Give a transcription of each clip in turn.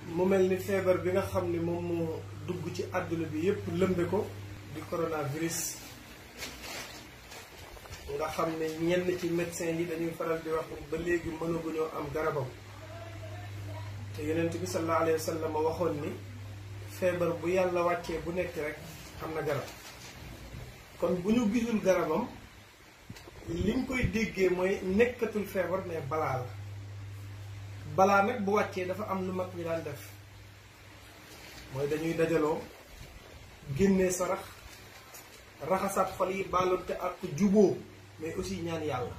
mu mel ni feebar bi nga xam ni moom moo dugg ci àdduna bi yépp lëmbe ko di coronavirus nga xam ne ñenn ci médecin yi dañuy faral di wax ba léegi mënaguñoo am garabam te yonent bi sallallahu alayhi wa sallam waxoon ni feebar bu yàlla wàccee bu nekk rek am na garab kon bu ñu gisul garabam liñ koy déggee mooy nekkatul feebar mais balaa la balaa nag bu wàccee dafa am lu mag ñi daan def mooy dañuy dajaloo génnee sarax raxasaat xol yi baalonte ak juboo mais aussi ñaan yàlla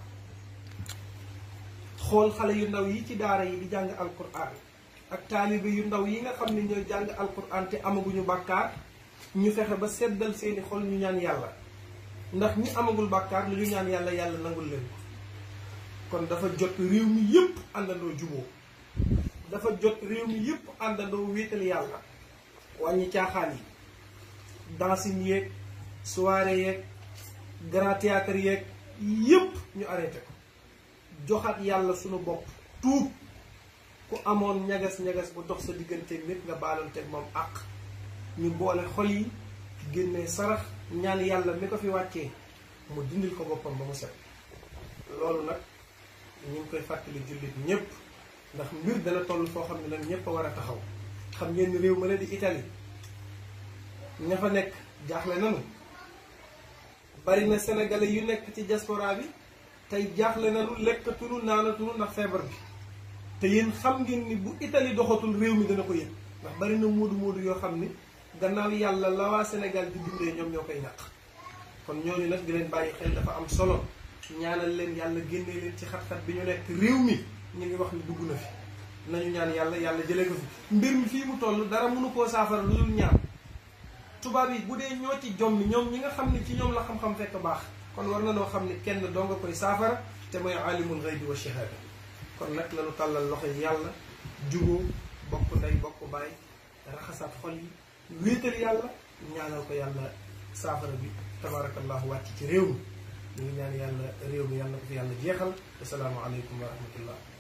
xool xale yu ndaw yi ci daara yi di jàng alquran ak taalibe yu ndaw yi nga xam ne ñooy jàng alquran te amaguñu bàkkaar ñu fexe ba seddal seeni xol ñu ñaan yàlla ndax ñi amagul bàkkaar lu ñu ñaan yàlla yàlla nangul leen kon dafa jot réew mi yépp àndandoo juboo dafa jot réew mi yépp àndandoo wéetal yàlla wàññi caaxaan yi dancing yeeg soirée yeeg grand théâtre yeeg yépp ñu arrêté ko joxaat yàlla sunu bopp tuub ku amoon ñagas-ñagas bu dox sa digganteeg nit nga baalanteeg moom àq ñu boole xol yi génnee sarax ñaan yàlla mi ko fi wàccee mu dindil ko boppam ba mu set loolu nag ñu ngi koy fàttali jullit ñépp ndax mbir dana toll foo xam ne nag ñépp a war a taxaw xam ngeen ni réew ma ne di Italie ña fa nekk jaaxle nanu bari na sénégalais yu nekk ci diaspora bi tey jaaxle nanu lekkatunu naanatunu ndax feebar bi te yéen xam ngeen ni bu Italie doxatul réew mi dana ko yëg ndax bari na moodu moodu yoo xam ni gannaaw yàlla la waa Sénégal di dundee ñoom ñoo koy ñàq kon ñooñu nag di leen bàyyi xel dafa am solo ñaanal leen yàlla génnee leen ci xat-xat bi ñu nekk réew mi ñu ngi wax ni dugg na fi nañu ñaan yàlla yàlla jëlee ko fi mbir mi fii mu toll dara mënu koo saafara lu dul ñaan tubaab yi bu dee ñoo ci jommi ñoom ñi nga xam ne ci ñoom la xam-xam fekk baax kon war na noo xam ne kenn doo nga koy saafara te mooy alimul ghaybi wa shahada kon nag lañu tàllal loxo yi yàlla juboo bokk ndey bokk baay raxasaat xol yi wéetal yàlla ñaanal ko yàlla saafara bi tabarakallahu wàcc ci réew mi ñu ngi ñaan yàlla réew mi yàlla ko fi yàlla jeexal assalaamu aleykum wa rahmatullah